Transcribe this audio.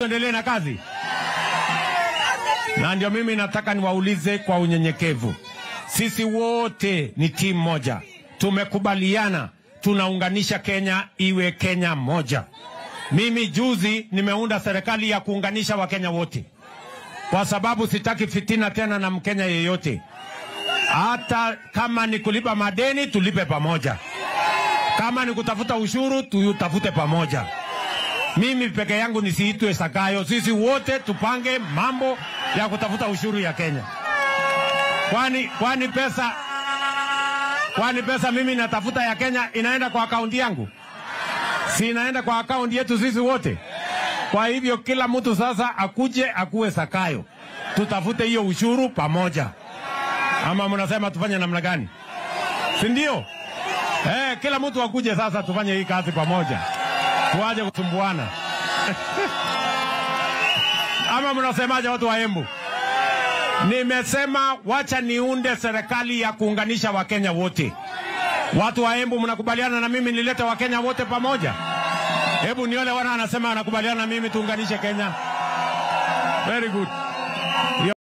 tuendelee na kazi? Na ndio mimi nataka niwaulize kwa unyenyekevu, sisi wote ni timu moja, tumekubaliana tunaunganisha Kenya iwe Kenya moja. Mimi juzi nimeunda serikali ya kuunganisha Wakenya wote, kwa sababu sitaki fitina tena na Mkenya yeyote. Hata kama ni kulipa madeni, tulipe pamoja. Kama ni kutafuta ushuru, tutafute pamoja. Mimi peke yangu nisiitwe Sakayo. Sisi wote tupange mambo ya kutafuta ushuru ya Kenya. Kwani kwani pesa kwani pesa mimi natafuta ya Kenya inaenda kwa akaunti yangu? Si inaenda kwa akaunti yetu sisi wote. Kwa hivyo kila mtu sasa akuje akuwe Sakayo, tutafute hiyo ushuru pamoja. Ama mnasema tufanye namna gani? Si ndio? Eh, kila mtu akuje sasa tufanye hii kazi pamoja, tuaje kusumbuana ama mnasemaje watu wa Embu? Nimesema wacha niunde serikali ya kuunganisha Wakenya wote. Watu wa Embu, mnakubaliana na mimi nilete Wakenya wote pamoja? Hebu niole wana anasema anakubaliana na mimi tuunganishe Kenya. Very good.